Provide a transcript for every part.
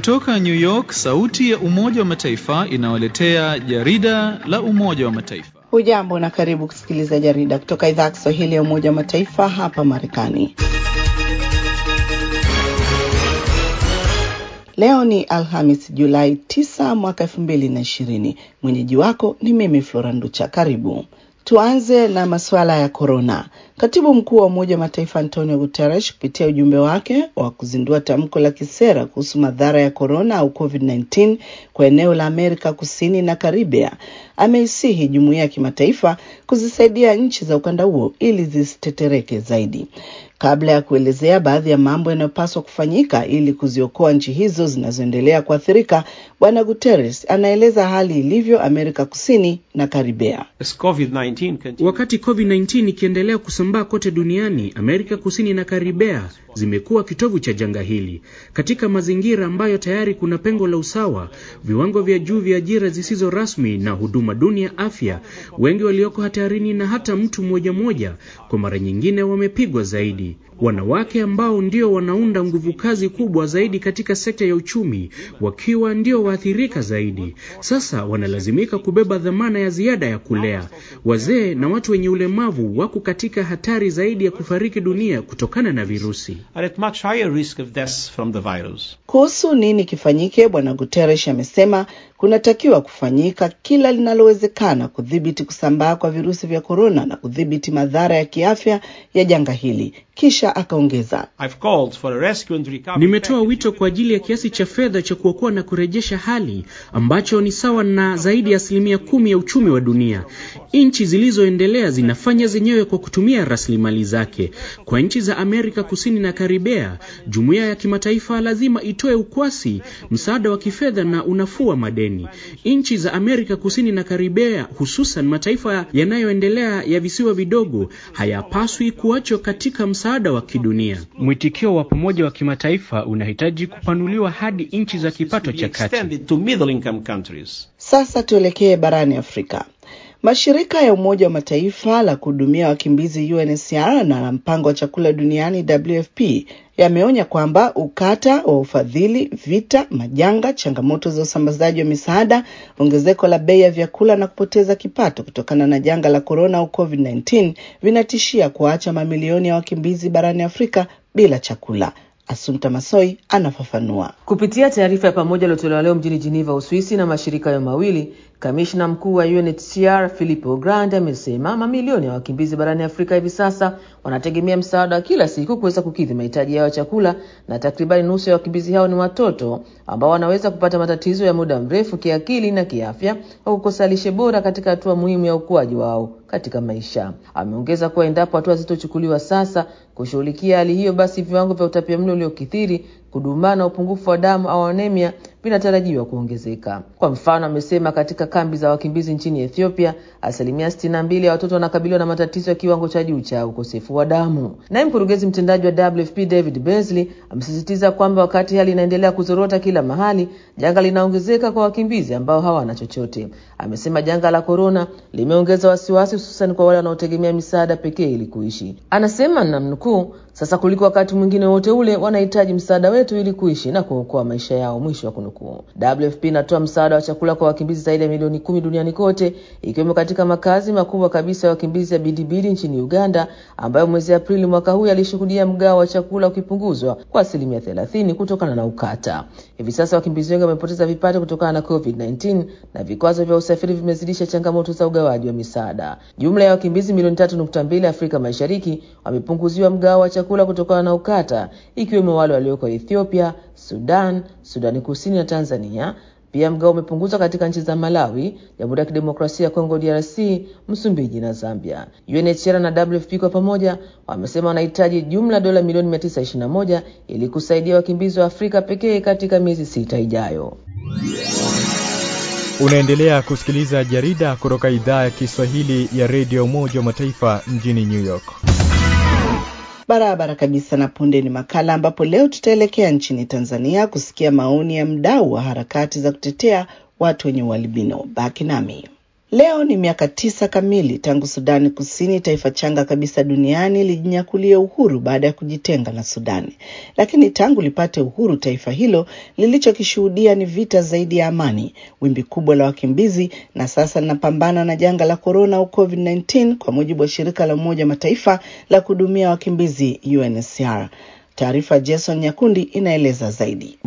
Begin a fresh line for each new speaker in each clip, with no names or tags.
Kutoka New York, sauti ya Umoja wa Mataifa inawaletea jarida la Umoja wa Mataifa.
Hujambo na karibu kusikiliza jarida kutoka idhaa ya Kiswahili ya Umoja wa Mataifa hapa Marekani. Leo ni Alhamis, Julai 9 mwaka 2020. Mwenyeji wako ni mimi Flora Nducha. Karibu. Tuanze na masuala ya korona. Katibu mkuu wa Umoja wa Mataifa Antonio Guterres kupitia ujumbe wake wa kuzindua tamko la kisera kuhusu madhara ya korona au COVID-19 kwa eneo la Amerika Kusini na Karibia ameisihi jumuiya ya kimataifa kuzisaidia nchi za ukanda huo ili zisitetereke zaidi. Kabla ya kuelezea baadhi ya mambo yanayopaswa kufanyika ili kuziokoa nchi hizo zinazoendelea kuathirika, Bwana Guterres anaeleza hali ilivyo Amerika Kusini na Karibia.
Wakati COVID-19 ikiendelea kusambaa kote duniani, Amerika Kusini na Karibea zimekuwa kitovu cha janga hili. Katika mazingira ambayo tayari kuna pengo la usawa, viwango vya juu vya ajira zisizo rasmi na huduma duni ya afya, wengi walioko hatarini na hata mtu mmoja mmoja kwa mara nyingine wamepigwa zaidi. Wanawake ambao ndio wanaunda nguvu kazi kubwa zaidi katika sekta ya uchumi, wakiwa ndio waathirika zaidi, sasa wanalazimika kubeba dhamana ya ziada ya kulea. Wazee na watu wenye ulemavu wako katika hatari zaidi ya kufariki dunia kutokana na virusi.
Kuhusu nini kifanyike, Bwana Guterres amesema kunatakiwa kufanyika kila linalowezekana kudhibiti kusambaa kwa virusi vya korona na kudhibiti madhara ya kiafya ya janga hili. Kisha akaongeza,
nimetoa wito kwa ajili ya kiasi cha fedha cha kuokoa na kurejesha hali ambacho ni sawa na zaidi ya asilimia kumi ya uchumi wa dunia. Nchi zilizoendelea zinafanya zenyewe kwa kutumia rasilimali zake. Kwa nchi za Amerika Kusini na Karibea, jumuiya ya kimataifa lazima itoe ukwasi, msaada wa kifedha na unafuu wa madeni. Nchi za Amerika Kusini na Karibea, hususan mataifa yanayoendelea ya visiwa vidogo, hayapaswi kuachwa katika msaada wa kidunia. Mwitikio wa pamoja wa kimataifa unahitaji kupanuliwa hadi nchi za kipato cha kati.
Sasa tuelekee barani Afrika. Mashirika ya Umoja wa Mataifa la kuhudumia wakimbizi UNHCR na la mpango wa chakula duniani WFP yameonya kwamba ukata wa ufadhili, vita, majanga, changamoto za usambazaji wa misaada, ongezeko la bei ya vyakula na kupoteza kipato kutokana na janga la korona au COVID-19 vinatishia kuacha mamilioni ya wakimbizi barani Afrika bila chakula. Asunta Masoi anafafanua.
Kupitia taarifa ya pamoja iliyotolewa leo mjini Geneva, Uswisi na mashirika hayo mawili, kamishna mkuu wa UNHCR Filippo Grandi amesema mamilioni ya wakimbizi barani Afrika hivi sasa wanategemea msaada wa kila siku kuweza kukidhi mahitaji yao ya chakula, na takribani nusu ya wakimbizi hao ni watoto ambao wanaweza kupata matatizo ya muda mrefu kiakili na kiafya au kukosa lishe bora katika hatua muhimu ya ukuaji wao katika maisha. Ameongeza kuwa endapo hatua zitochukuliwa sasa kushughulikia hali hiyo, basi viwango vya utapiamlo uliokithiri, kudumaa na upungufu wa damu au anemia vinatarajiwa kuongezeka. Kwa mfano, amesema katika kambi za wakimbizi nchini Ethiopia, asilimia sitini na mbili ya watoto wanakabiliwa na matatizo ya kiwango cha juu cha ukosefu wa damu. Naye mkurugenzi mtendaji wa WFP David Beasley amesisitiza kwamba wakati hali inaendelea kuzorota kila mahali, janga linaongezeka kwa wakimbizi ambao hawana chochote. Amesema janga la korona limeongeza wasiwasi, hususan kwa wale wanaotegemea misaada pekee ili kuishi. Anasema namnukuu, sasa kuliko wakati mwingine wote ule wanahitaji msaada wetu ili kuishi na kuokoa maisha yao, mwisho wa kunukuu. WFP inatoa msaada wa chakula kwa wakimbizi zaidi ya milioni kumi duniani kote, ikiwemo katika makazi makubwa kabisa ya wakimbizi ya Bidibidi nchini Uganda, ambayo mwezi Aprili mwaka huu yalishuhudia mgao wa chakula ukipunguzwa kwa asilimia thelathini kutokana na ukata. Hivi sasa wakimbizi wengi wamepoteza vipato kutokana na COVID-19 na vikwazo vya usafiri vimezidisha changamoto za ugawaji wa misaada. Jumla ya wakimbizi milioni tatu nukta mbili Afrika Mashariki wamepunguziwa mgao wa chakula kutokana na ukata, ikiwemo wale walioko Ethiopia, Sudan, Sudani Kusini na Tanzania. Pia mgao umepunguzwa katika nchi za Malawi, Jamhuri ya Kidemokrasia ya Kongo DRC, Msumbiji na Zambia. UNHCR na WFP kwa pamoja wamesema wanahitaji jumla dola milioni 921 ili kusaidia wakimbizi wa Afrika pekee katika miezi sita ijayo.
Unaendelea kusikiliza jarida kutoka idhaa ya Kiswahili ya redio Umoja wa Mataifa mjini New York.
Barabara kabisa. Na punde ni makala ambapo leo tutaelekea nchini Tanzania kusikia maoni ya mdau wa harakati za kutetea watu wenye ualbino. Baki nami. Leo ni miaka tisa kamili tangu Sudani Kusini, taifa changa kabisa duniani, lijinyakulia uhuru baada ya kujitenga na Sudani. Lakini tangu lipate uhuru, taifa hilo lilichokishuhudia ni vita zaidi ya amani, wimbi kubwa la wakimbizi, na sasa linapambana na janga la korona au COVID-19, kwa mujibu wa shirika la Umoja wa Mataifa la kuhudumia wakimbizi UNHCR. Taarifa Jason Nyakundi inaeleza zaidi.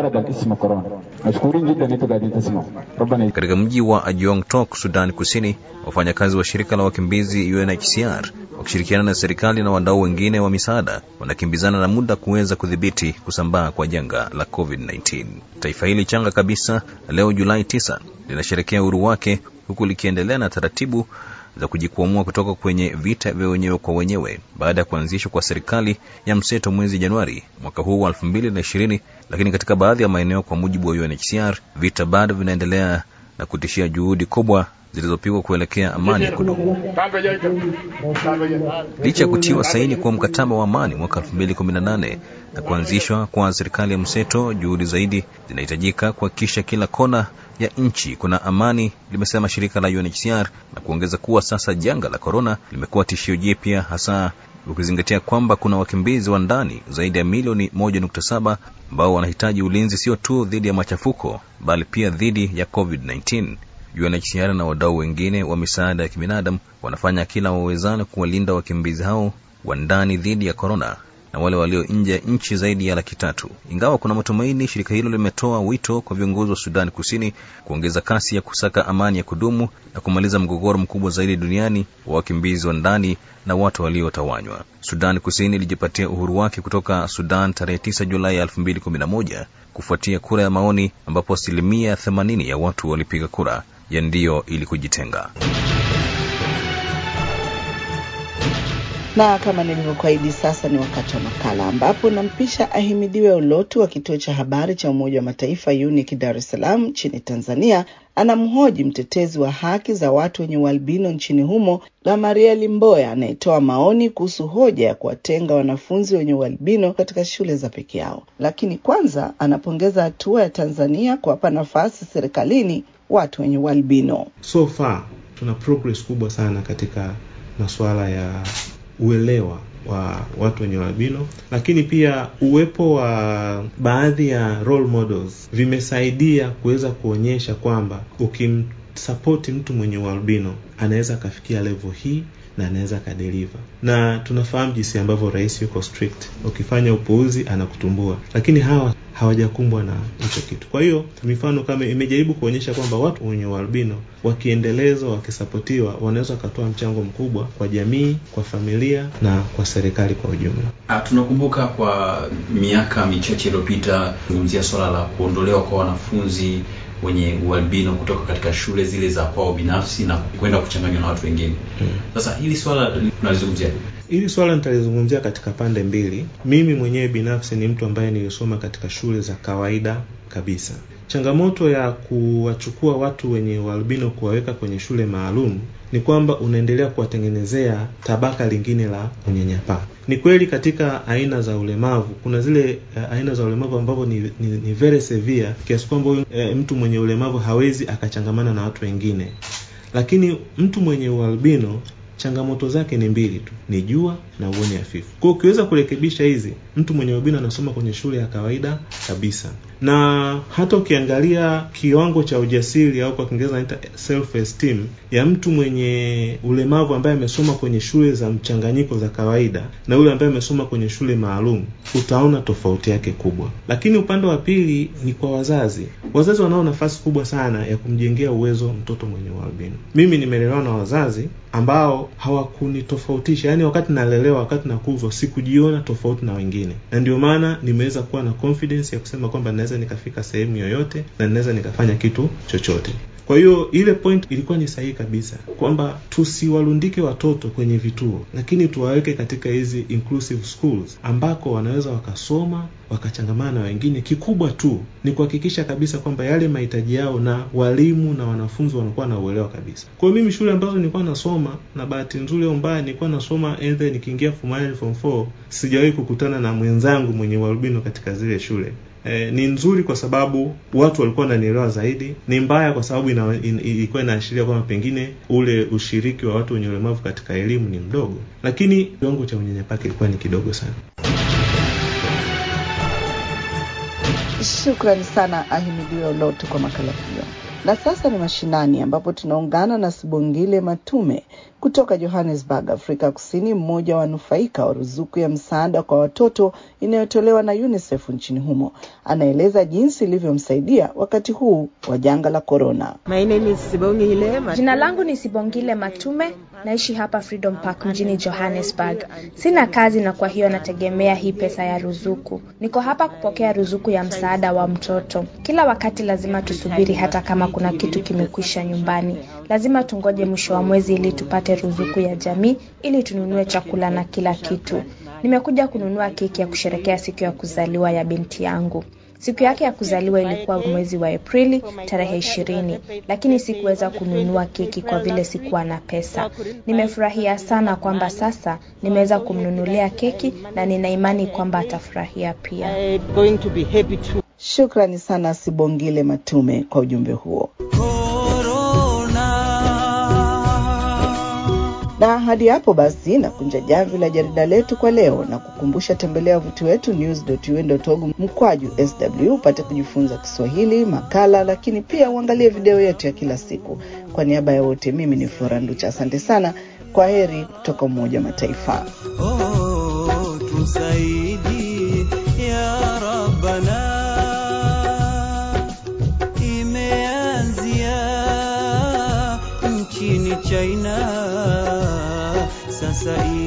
Katika mji wa Ajong Tok, Sudan Kusini, wafanyakazi wa shirika la wakimbizi UNHCR wakishirikiana na serikali na wadau wengine wa misaada wanakimbizana na muda kuweza kudhibiti kusambaa kwa janga la COVID-19. Taifa hili changa kabisa leo Julai 9 linasherekea uhuru wake huku likiendelea na taratibu za kujikwamua kutoka kwenye vita vya wenyewe kwa wenyewe baada ya kuanzishwa kwa serikali ya mseto mwezi Januari mwaka huu wa 2020. Lakini katika baadhi ya maeneo, kwa mujibu wa UNHCR, vita bado vinaendelea na kutishia juhudi kubwa zilizopigwa kuelekea amani ya kudumu. Licha ya kutiwa saini kwa mkataba wa amani mwaka 2018 na kuanzishwa kwa serikali ya mseto, juhudi zaidi zinahitajika kuhakikisha kila kona ya nchi kuna amani, limesema shirika la UNHCR na kuongeza kuwa sasa janga la korona limekuwa tishio jipya, hasa ukizingatia kwamba kuna wakimbizi wa ndani zaidi ya milioni 1.7 ambao wanahitaji ulinzi sio tu dhidi ya machafuko bali pia dhidi ya COVID-19. UNHCR na wadau wengine wa misaada ya kibinadamu wanafanya kila wawezalo kuwalinda wakimbizi hao wa ndani dhidi ya korona na wale walio nje ya nchi zaidi ya laki tatu. Ingawa kuna matumaini, shirika hilo limetoa wito kwa viongozi wa Sudani Kusini kuongeza kasi ya kusaka amani ya kudumu na kumaliza mgogoro mkubwa zaidi duniani wa wakimbizi wa ndani na watu waliotawanywa. Sudani Kusini ilijipatia uhuru wake kutoka Sudan tarehe 9 Julai 2011 kufuatia kura ya maoni ambapo asilimia 80 ya watu walipiga kura ya ndio ili kujitenga.
na kama nilivyokuahidi, sasa ni wakati wa makala ambapo nampisha Ahimidiwe Ulotu wa kituo cha habari cha Umoja wa Mataifa UNIC Dar es Salaam nchini Tanzania. Anamhoji mtetezi wa haki za watu wenye ualbino nchini humo Gamarieli Mboya anayetoa maoni kuhusu hoja ya kuwatenga wanafunzi wenye ualbino katika shule za peke yao. Lakini kwanza anapongeza hatua ya Tanzania kuwapa nafasi serikalini watu wenye ualbino.
So far tuna progress kubwa sana katika masuala ya uelewa wa watu wenye albino, lakini pia uwepo wa baadhi ya role models vimesaidia kuweza kuonyesha kwamba ukimsapoti mtu mwenye ualbino anaweza akafikia level hii na anaweza akadeliver, na tunafahamu jinsi ambavyo rais yuko strict, ukifanya upuuzi anakutumbua, lakini hawa hawajakumbwa na hicho kitu. Kwa hiyo mifano kama imejaribu kuonyesha kwamba watu wenye ualbino wakiendelezwa, wakisapotiwa, wanaweza wakatoa mchango mkubwa kwa jamii, kwa familia na kwa serikali kwa ujumla.
Ah, tunakumbuka kwa miaka michache iliyopita zungumzia swala la kuondolewa kwa wanafunzi wenye ualbino kutoka katika shule zile za kwao binafsi na kwenda kuchanganywa na watu wengine. Sasa hili swala tunalizungumzia
Hili swala nitalizungumzia katika pande mbili. Mimi mwenyewe binafsi ni mtu ambaye nilisoma katika shule za kawaida kabisa. Changamoto ya kuwachukua watu wenye ualbino kuwaweka kwenye shule maalum ni kwamba unaendelea kuwatengenezea tabaka lingine la unyanyapaa. Ni kweli katika aina za ulemavu kuna zile uh, aina za ulemavu ambavyo ni, ni, ni very severe kiasi kwamba huyu uh, mtu mwenye ulemavu hawezi akachangamana na watu wengine, lakini mtu mwenye ualbino changamoto zake ni mbili tu, ni jua na uoni hafifu. Kwa hiyo ukiweza kurekebisha hizi, mtu mwenye albino anasoma kwenye shule ya kawaida kabisa, na hata ukiangalia kiwango cha ujasiri au kwa Kiingereza naita self esteem ya mtu mwenye ulemavu ambaye amesoma kwenye shule za mchanganyiko za kawaida na yule ambaye amesoma kwenye shule maalum, utaona tofauti yake kubwa. Lakini upande wa pili ni kwa wazazi. Wazazi wanao nafasi kubwa sana ya kumjengea uwezo mtoto mwenye ualbino. Mimi nimelelewa na wazazi ambao hawakunitofautisha, yaani wakati nalelewa, wakati nakuzwa, sikujiona tofauti na wengine, na ndio maana nimeweza kuwa na confidence ya kusema kwamba naweza nikafika sehemu yoyote na ninaweza nikafanya kitu chochote. Kwa hiyo ile point ilikuwa ni sahihi kabisa kwamba tusiwalundike watoto kwenye vituo, lakini tuwaweke katika hizi inclusive schools ambako wanaweza wakasoma wakachangamana na wengine. Kikubwa tu ni kuhakikisha kabisa kwamba yale mahitaji yao na walimu na wanafunzi wanakuwa na uelewa kabisa. Kwa hiyo mimi shule ambazo nilikuwa nasoma, na bahati nzuri au mbaya, nilikuwa nasoma either nikiingia form 1 form 4, sijawahi kukutana na mwenzangu mwenye ualbino katika zile shule E, ni nzuri kwa sababu watu walikuwa wananielewa zaidi. Ni mbaya kwa sababu ina, in, ilikuwa inaashiria kwamba pengine ule ushiriki wa watu wenye ulemavu katika elimu ni mdogo, lakini kiwango cha unyanyapaa kilikuwa ni kidogo sana.
Shukrani sana Ahimidiwe Olotu kwa makala hiyo. Na sasa ni mashinani, ambapo tunaungana na Sibongile Matume kutoka Johannesburg, Afrika Kusini, mmoja wa wanufaika wa ruzuku ya msaada kwa watoto inayotolewa na UNICEF nchini humo. Anaeleza jinsi ilivyomsaidia wakati huu wa janga la korona.
Jina langu ni Sibongile Matume, naishi hapa Freedom Park mjini Johannesburg. Sina kazi na kwa hiyo nategemea hii pesa ya ruzuku. Niko hapa kupokea ruzuku ya msaada wa mtoto. Kila wakati lazima tusubiri, hata kama kuna kitu kimekwisha nyumbani, lazima tungoje mwisho wa mwezi ili tupate ruzuku ya jamii ili tununue chakula na kila kitu. Nimekuja kununua keki ya kusherekea siku ya kuzaliwa ya binti yangu. Siku yake ya kuzaliwa ilikuwa mwezi wa Aprili tarehe ishirini, lakini sikuweza kununua keki kwa vile sikuwa na pesa. Nimefurahia sana kwamba sasa nimeweza kumnunulia keki na nina imani kwamba atafurahia pia.
Shukrani sana Sibongile Matume kwa ujumbe huo. Na hadi hapo basi nakunja jamvi la jarida letu kwa leo na kukumbusha, tembelea wavuti wetu news.un.org mkwaju sw upate kujifunza Kiswahili, makala, lakini pia uangalie video yetu ya kila siku. Kwa niaba ya wote, mimi ni Flora Nducha, asante sana. Kwa heri kutoka Umoja wa Mataifa.
Oh, tusaidi ya Rabbana, imeanzia nchini China sasa